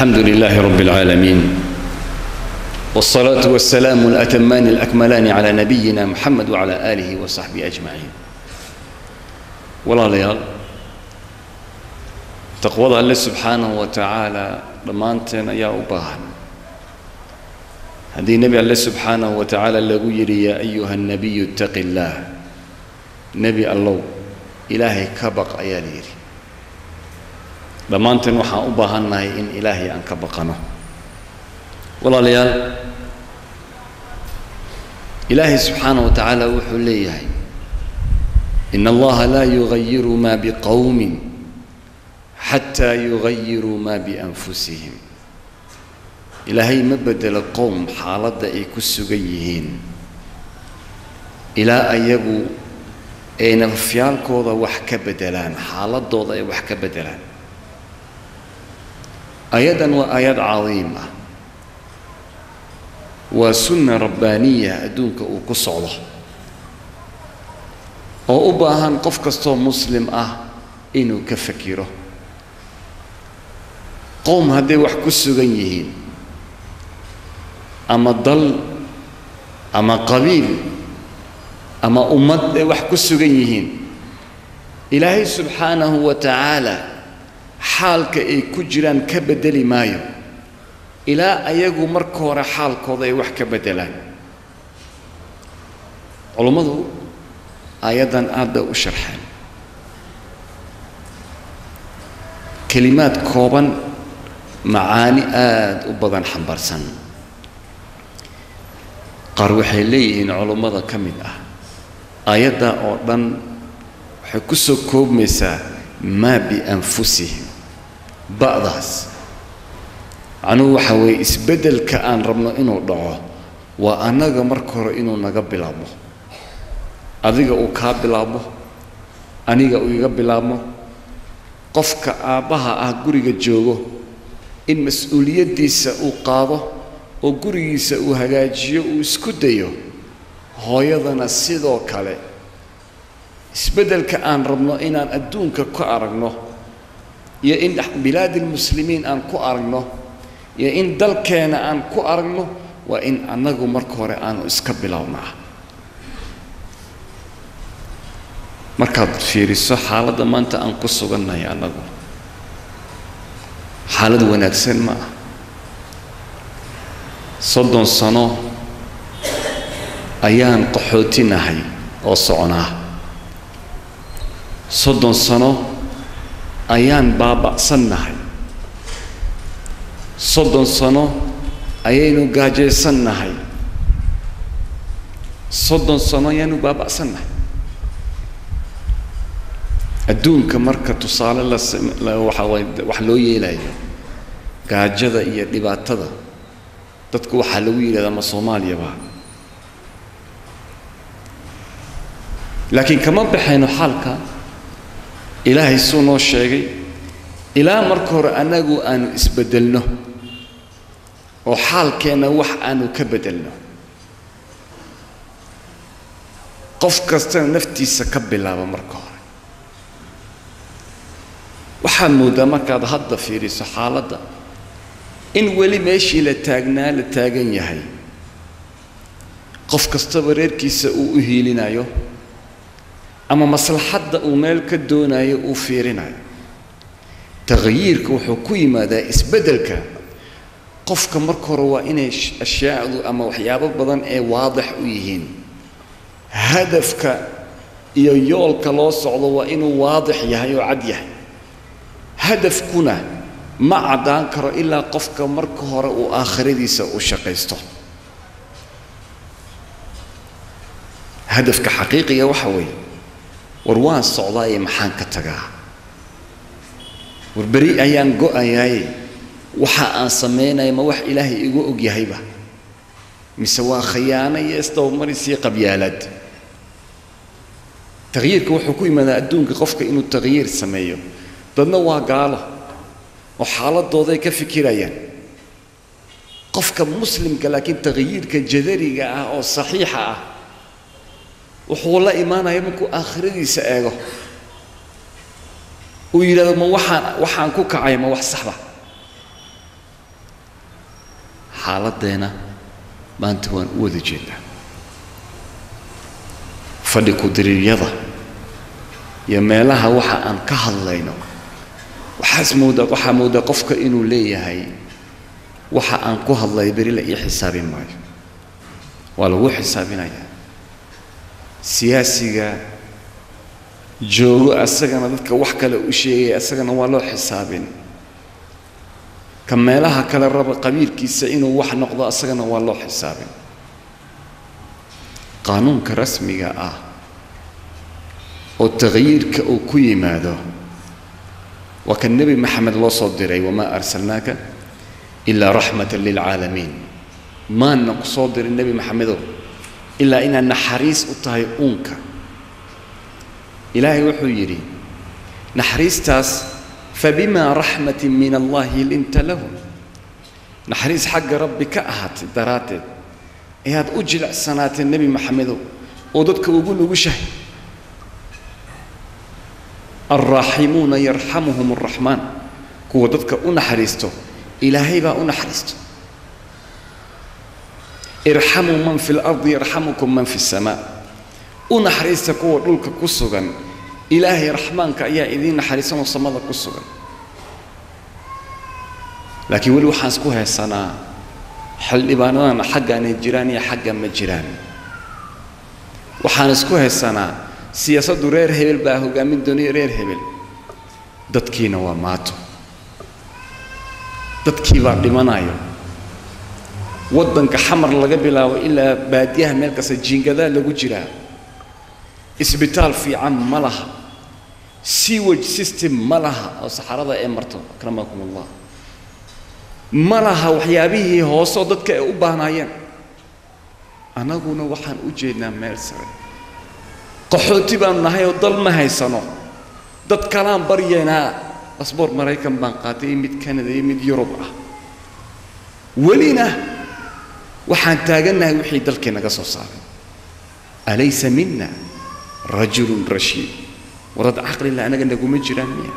الحمد لله رب العالمين والصلاة والسلام الأتمان الأكملان على نبينا محمد وعلى آله وصحبه أجمعين walaalayaal taqwada alle subxaanahu wa tacaala dhammaanteen ayaa u baahan haddii nebi alle subxaanahu wa tacaala lagu yidhi yaa ayuha nabiyu ittaqi illaah nebi allow ilaahay ka baq ayaa la yidhi dhammaanteen waxaan u baahannahay in ilaahay aan ka baqano walaalayaal ilaahay subxaanahu wa tacaala wuxuu leeyahay in allaha laa yugayiru ma biqowmin xataa yugayiruu ma bianfusihim ilaahay ma bedelo qowm xaaladda ay ku sugan yihiin ilaa ayagu ay nafafyaalkooda wax ka bedelaan xaaladooda ay wax ka bedelaan ayadan waa aayad cadiim ah waa sunna rabbaaniya adduunka uu ku socdo oo u baahan qof kastoo muslim ah inuu ka fakiro qowm hadday wax ku sugan yihiin ama dal ama qabiil ama ummad ay wax ku sugan yihiin ilaahay subxaanahu wa tacaala xaalka ay ku jiraan ka beddeli maayo ilaa ayagu marka hore xaalkooda ay wax ka beddelaan culummadu aayaddan aad bay u sharxeen kelimaad kooban macaani aada u badan xambaarsan qaar waxay leeyihiin culummada ka mid ah aayadda oo dhan waxay ku soo koobmaysaa maa bianfusihim ba'daas macnuhu waxa weeye isbeddelka aan rabno inuu dhaco waa annaga marka hore inuu naga bilaabmo adiga uu kaa bilaabmo aniga uu iga bilaabmo qofka aabbaha ah guriga joogo in mas-uuliyaddiisa uu qaado oo gurigiisa uu hagaajiyo uu isku dayo hooyadana sidoo kale isbeddelka aan rabno inaan adduunka ku aragno iyo in bilaadilmuslimiin aan ku aragno iyo in dalkeena aan ku aragno waa in annagu marka hore aanu iska bilownaa markaad fiiriso xaaladda maanta aan ku sugannahay annagu xaalad wanaagsan ma ah soddon sano ayaan qaxootinahay oo soconaa soddon sano ayaan baaba'sannahay soddon sano ayaynu gaajaysannahay soddon sano ayaanu baaba'sannahay adduunka marka tusaale la waxa waay wax loo yeelayo gaajada iyo dhibaatada dadku waxaa lagu yidhahdaa ma soomaaliyaba laakiin kama baxayno xaalka ilaahay suu noo sheegay ilaa marka hore annagu aanu isbeddelno oo xaalkeenna wax aanu ka beddelno qof kastana naftiisa ka bilaaba marka hore waxaad mooddaa markaad hadda fiiriso xaaladda in weli meeshii la taagnaa la taagan yahay qof kastaba reerkiisa uu u hiilinayo ama maslaxadda uu meel ka doonayo uu fiirinayo taqyiirka wuxuu ku yimaadaa isbeddelka qofka marka hore waa inay ashyaacdu ama waxyaabo badan ee waadix u yihiin hadafka iyo yoolka loo socdo waa inuu waadix yahay oo cad yahay hadafkuna ma caddaan karo ilaa qofka marka hore uu aakhiradiisa u shaqaysto hadafka xaqiiqiga waxa weeye war waan socdaaye maxaan ka tagaa war beri ayaan go-ayaaye waxa aan samaynaya ma wax ilaahay igu og yahayba mise waa khayaano iyo isdabamarisii qabyaalaad taqyiirka wuxuu ku yimaadaa adduunka qofka inuu taqyiir sameeyo dadna waa gaalo oo xaaladooday ka fikirayaan qofka muslimka laakiin taqyiirka jadariga ah oo saxiixa ah wuxuu la imaanaya markuu aakhiradiisa eego uu yidhahdo ma waxaan waxaan ku kacay ma wax saxba xaaladdeena maanta waan u wada jeednaa fadhi ku-diriiryada iyo meelaha waxa aan ka hadlayno waxaas moodaa waxaa moodaa qofka inuu leeyahay waxa aan ku hadlay beri la ii xisaabin maayo waa lagu xisaabinayaa siyaasiga joogo asagana dadka wax kale u sheegaya asagana waa loo xisaabin ka meelaha kale raba qabiilkiisa inuu wax noqdo asagana waa loo xisaabin qaanuunka rasmiga ah oo taqyiirka uu ku yimaado waa kan nebi maxamed loo soo diray wamaa arsalnaaka ilaa raxmatan lilcaalamiin maana ku soo dirin nebi maxamedow ilaa inaad naxariis u tahay uunka ilaahay wuxuu yidhi naxariistaas fabimaa raxmatin min allahi linta lahu naxariis xagga rabbi ka ahaatay daraaddeed ayaad u jilicsanaatee nebi maxamedow oo dadka ugu nugushahay alraaximuuna yarxamuhum araxmaan kuwa dadka u naxariisto ilaahay baa u naxariisto irxamuu man fi lardi yarxamukum man fi samaa u naxariista kuwa dhulka ku sugan ilaahay raxmaanka ayaa idiin naxariisanoo samada ku sugan laakiin weli waxaan isku haysanaa xildhibaanadana xaggaanay jiraan iyo xagga ma jiraan waxaan isku haysanaa siyaasaddu reer hebel baa hoggaamin doonaya reer hebel dadkiina waa maato dadkii baa dhimanayo waddanka xamar laga bilaabo ilaa baadiyaha meel kasta jiingadaa lagu jiraa isbitaal fiican ma laha sewage system ma laha oo saxarada ee marto akramakum allah ma laha waxyaabihii hooseoo dadka ay u baahnaayeen annaguna waxaan u jeednaa meel sare qaxooti baanu nahay oo dal ma haysano dad kalaan baryaynaa basboor maraykan baan qaatay iyo mid canada iyo mid yurub ah welina waxaan taagannahay wixii dalkii naga soo saaray alaysa mina rajulun rashiid warad caqlila anaga naguma jiraan miya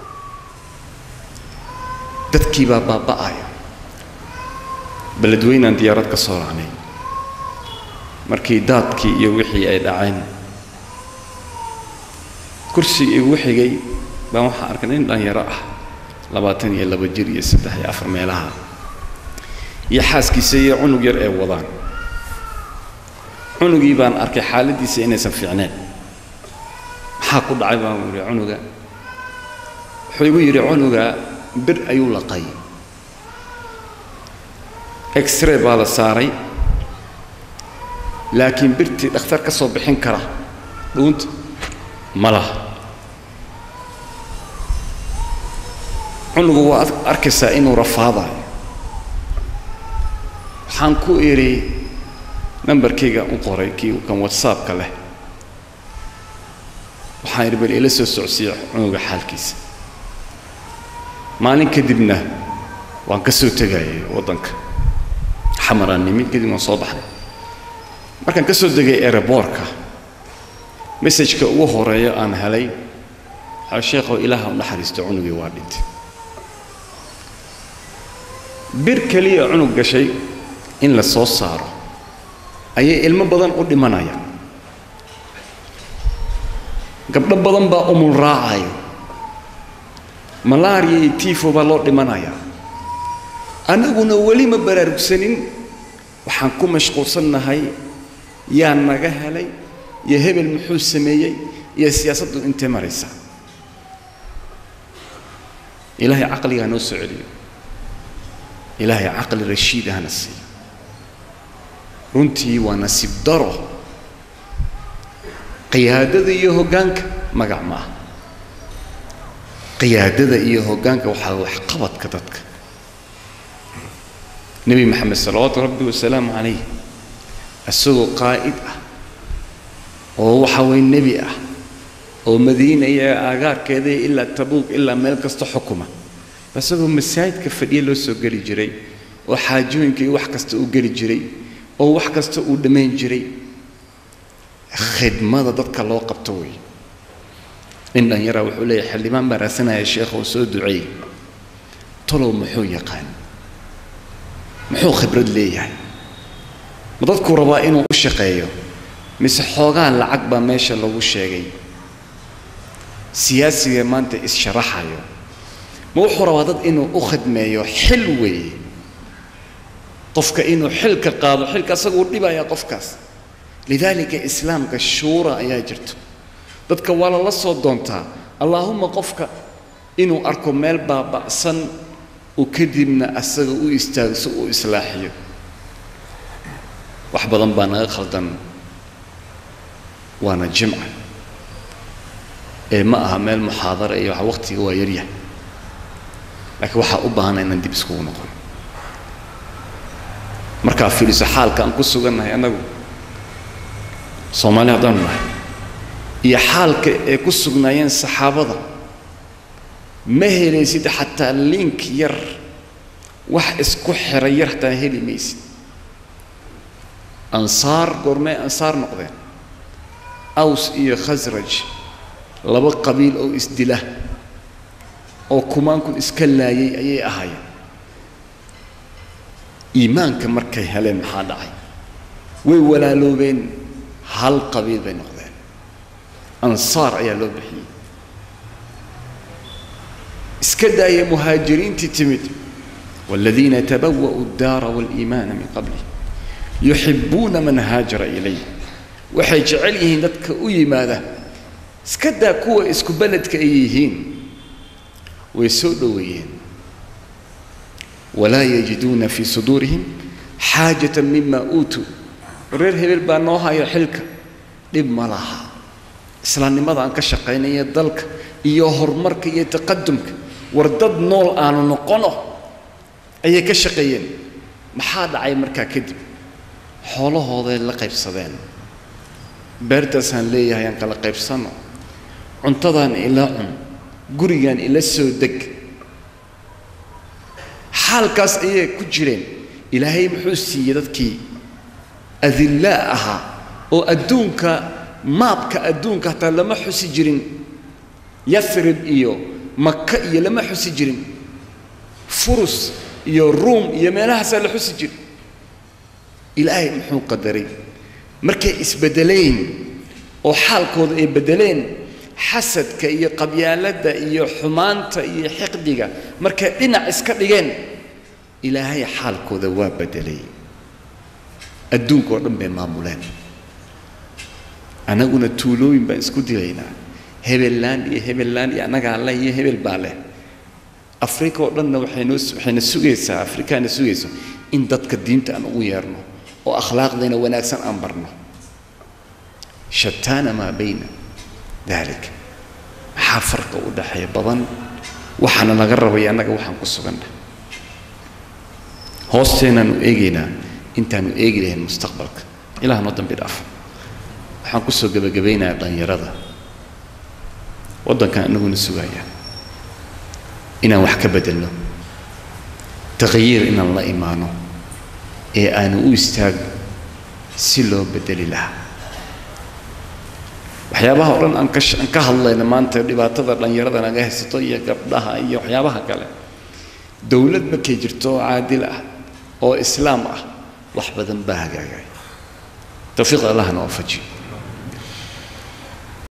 dadkii baa baaba'aya beledweynaan diyaarad ka soo raacnay markii daadkii iyo wixii ay dhaceen kursigii igu xigay baan waxaan arkay nin dhalinyaro ah labaatan iyo laba jir iyo saddex iyo afar meelaha iyo xaaskiisa iyo cunug yar ee wadaan cunugii baan arkay xaaladdiisa inaysan fiicneen maxaa ku dhacay baan yidhi cunuga wuxuu igu yidhi cunuga bir ayuu laqay exray baa la saaray laakiin birtii dhakhtar ka soo bixin kara dhuunta ma laha cunugu waa arkaysaa inuu rafaadayo waxaan ku idhi nambarkayga u qoray kii kan whatsappka leh waxaan idhi bal ila soo socsiiya cunuga xaalkiisa maalin kadibna waan ka soo tegayay waddanka xamaraan nimid kadib waan soo baxday markaan ka soo degay aeroboorka messajka ugu horeeyo aan helay waxaa sheekhow ilaaha u naxariisto cunugii waa dhintay bir keliya cunug gashay in la soo saaro ayay ilmo badan u dhimanayaan gabdho badan baa umul raacayo malaariya iyo tifo baa loo dhimanayaa annaguna weli ma baraarugsanin waxaan ku mashquulsannahay yaa naga helay iyo hebel muxuu sameeyey iyo siyaasaddu intee maraysaa ilaahay caqligaa noo soo celiyo ilaahay caqli rashiid ahna siiyo runtii waa nasiib daro qiyaadada iyo hoggaanka magac ma ah qiyaadada iyo hoggaanka waxaa waxqabadka dadka nebi maxamed salawaatu rabbi wasalaamu calayh isagoo qaa'id ah oo waxa weye nebi ah oo madiina iyo aagaarkeeda ilaa tabuuq ilaa meel kasta xukuma isagoo masaajidka fadhiya loo soo geli jiray oo xaajooyinka iyo wax kasta uu geli jiray oo wax kasta uu dhammayn jiray khidmada dadka loo qabto wey nin dhallinyaraa wuxuu leeyahay xildhibaan baa raasanaya sheekh oo soo duceey talow muxuu yaqaan muxuu khibrad leeyahay ma dadkuu rabaa inuu u shaqeeyo mise xoogaa lacag baa meesha lagu sheegay siyaasiga maanta is-sharaxayo ma wuxuu rabaa dad inuu u khidmeeyo xil weeye qofka inuu xilka qaado xilka asaguu dhibaya qofkaas lidaalika islaamka shuura ayaa jirto dadka waa lala soo doontaa allaahuma qofka inuu arko meel baaba'san uu kadibna asaga u istaago si uu islaaxiyo wax badan baa naga khaldan waana jimca ee ma aha meel muxaadara iyo wax waqtiga waa yaryahay laakiin waxaa u baahana inaan dib iskugu noqon markaa fiiliso xaalka aan ku sugannahay annagu soomaali haddaanu nahay iyo xaalka ay ku sugnaayeen saxaabada ma helaysid xataa link yar wax isku xiray yar hataa heli maysid ansaar goormee ansaar noqdeen aws iyo khasraj laba qabiil oo isdila oo kumaankun iska laayay ayay ahaayeen iimaanka markay heleen maxaa dhacay way walaaloobeen hal qabiil bay noqdeen ansaar ayaa loo bixiyey iska daaya muhaajiriintii timid والذين تبوأوا الدار والإيمان من قبله يحبون من هاجر إليه waxay jecel yihiin dadka u yimaada iska daa kuwa isku beledka ay yihiin way soo dhoweeyeen walaa yajiduuna fii suduurihim xaajata mima uutuu reer hebel baa noo haya xilka dhib ma laha islaamnimada aan ka shaqaynaya dalka iyo horumarka iyo taqadumka war dad nool aanu noqono ayay ka shaqeeyeen maxaa dhacay markaa kadib xoolahooday la qaybsadeen beertaasaan leeyahay aan kala qaybsanno cuntadaan ila cun gurigaan ila soo deg xaalkaas ayay ku jireen ilaahay muxuu siiyey dadkii adillaa ahaa oo adduunka maabka adduunka hataa lama xusi jirin yathrib iyo maka iyo lama xusi jirin furus iyo ruum iyo meelahaasaa la xusi jiri ilaahay muxuu qadaray markay isbeddeleen oo xaalkooda ay beddeleen xasadka iyo qabyaaladda iyo xumaanta iyo xiqdiga markay dhinac iska dhigeen ilaahay xaalkooda waa beddelay adduunka oo dhan bay maamuleen annaguna tuulooyin baan isku dilaynaa hebellaan iyo hebellaan iyo annagaa leh iyo hebel baa leh afrika oo dhanna waxaynoo waxayna sugaysaa afrikaana sugayso in dadka diinta aan ugu yeerno oo akhlaaqdayna wanaagsan aan barno shataana maa bayna dalik maxaa farqa u dhaxeeya badan waxaana laga rabaya annaga waxaan ku suganna hoosteenaanu eegaynaa intaanu eegi lahayn mustaqbalka ilaah noo dambi dhaaf waxaan kusoo gebagabaynayaa dhallinyarada waddankan anaguna sugaya inaan wax ka beddelno taqyiir inaan la imaano ee aanu u istaagno si loo beddeli lahaa waxyaabaha o dhan aan ka aan ka hadlayno maanta dhibaatada dhallinyarada naga haysato iyo gabdhaha iyo waxyaabaha kale dowlad markay jirto oo caadil ah oo islaam ah wax badan baa hagaagay tawfiiq allahna waafajiyo